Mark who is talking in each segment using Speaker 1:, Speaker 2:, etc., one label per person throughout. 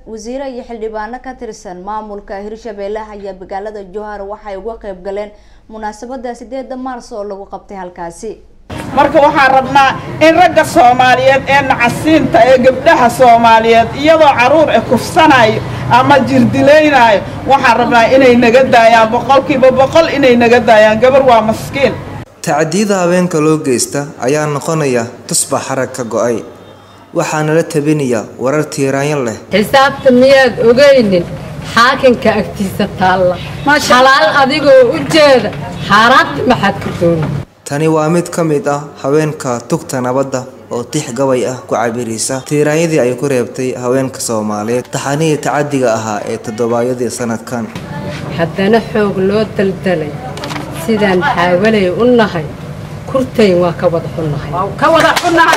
Speaker 1: wasiire iyo xildhibaano ka tirsan maamulka hirshabeelle ayaa magaalada jowhar waxay uga qayb galeen munaasabada sideeda maars oo lagu qabtay halkaasi
Speaker 2: marka waxaan rabnaa in ragga soomaaliyeed ee nacasiinta ee gabdhaha soomaaliyeed iyadoo caruur e kufsanayo ama jirdilaynayo waxaan rabnaa inay naga daayaan boqolkiiba boqol inay naga daayaan gabar waa maskiin
Speaker 3: tacdiyada haweenka loo geysta ayaa noqonaya tusbax xarag ka go-ay waxaana la tabinaya warar tiiraanyo leh
Speaker 4: xisaabta miyaad ogaynin xaakinka agtiisa taalla xalaal adigoo u jeeda xaaraanta maxaad ka dooni
Speaker 3: tani waa mid ka mid ah haweenka tugta nabadda oo tix gabay ah ku cabiraysa tiiraanyadii ay ku reebtay haweenka soomaaliyeed taxanihii tacadiga ahaa ee toddobaayadii sanadkan
Speaker 4: haddana xoog loo daldalay sidaan xaawalay u nahay kurtayn waa ka wada xunnahay
Speaker 2: ka wada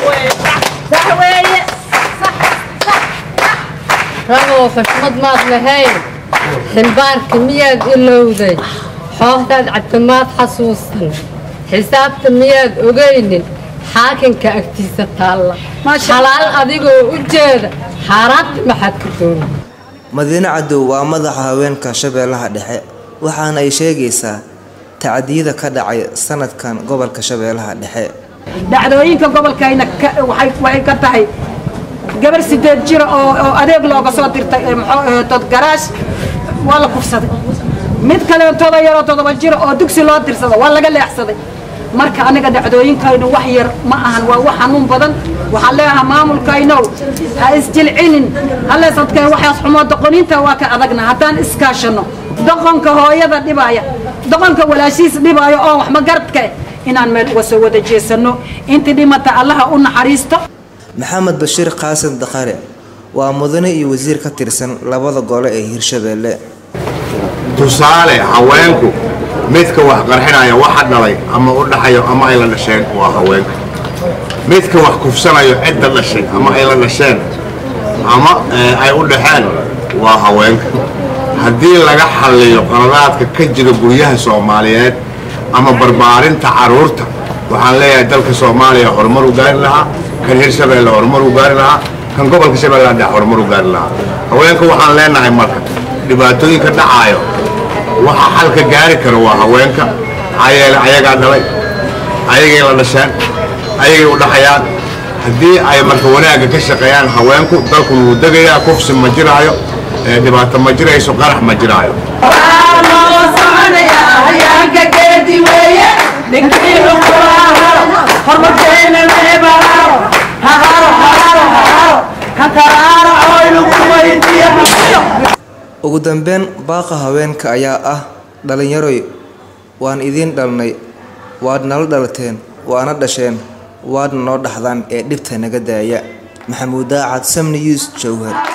Speaker 4: ragow xushmad maad lahayn ximbaarka miyaad ilowday xoohdaad cabdimaad xasuusan xisaabta miyaad ogaynin xaakinka agtiisa taalla xalaal adigoo u jeeda xaaraanta maxaad ka dooni
Speaker 3: madiine cadow waa madaxa haweenka shabeellaha dhexe waxaana ay sheegaysaa tacdiyada ka dhacay sanadkan gobolka shabeellaha dhexe
Speaker 5: dhacdooyinka gobolkayna waxay ka tahay gabar sideed jira oo adeeg looga soo dirtay todgaraash waa la kufsaday mid kaleetooda yaroo toddoba jira oo dugsi loo dirsada waa laga leexsaday marka aniga dhacdooyinkaynu wax yar ma ahan waa wax xanuun badan waxaan leeyahaa maamulkaynow ha isjilcinin halleesadkeen waxaas xumoo doqoninta waa ka adagna haddaan iskaashanno doqonka hooyada dhibaaya doqonka walaashiis dhibaayo oo wax magaradka eh inaan meel uga soo wada jeesanno intii dhimata allaha u naxariisto
Speaker 3: maxamed bashiir qaasim daqare waa mudane iyo wasiir ka tirsan labada gole ee hirshabeelle
Speaker 6: tusaale haweenku midka wax qarxinaya waxa dhalay ama u dhaxayo ama ay la dhasheen waa haweenka midka wax kufsanayo cidda dhashay ama ay la dhasheen ama ay u dhaxeen waa haweenka haddii laga xalliyo qaladaadka ka jira guryaha soomaaliyeed ama barbaarinta carruurta waxaan leeyahay dalka soomaaliya horumar u gaari lahaa kan hirshabeelle horumar u gaari lahaa kan gobolka shabeelle hadda horumar u gaari lahaa haweenka waxaan leenahay marka dhibaatooyinka dhacaayo waxa xalka gaari kara waa haweenka ayaale ayagaa dhalay ayagay la dhasheen ayagay u dhaxayaan haddii ay marka wanaagga ka shaqeeyaan haweenku dalkun wuu degayaa kufsi ma jiraayo dhibaato ma jirayso qarax ma jiraayo
Speaker 3: ugu dambeyn baaqa haweenka ayaa ah dhalinyaroy waan idiin dhalnay waad nala dhalateen waana dhasheen waadna noo dhaxdaan ee dhibta naga daaya maxamuud daacad samni yuus jowhar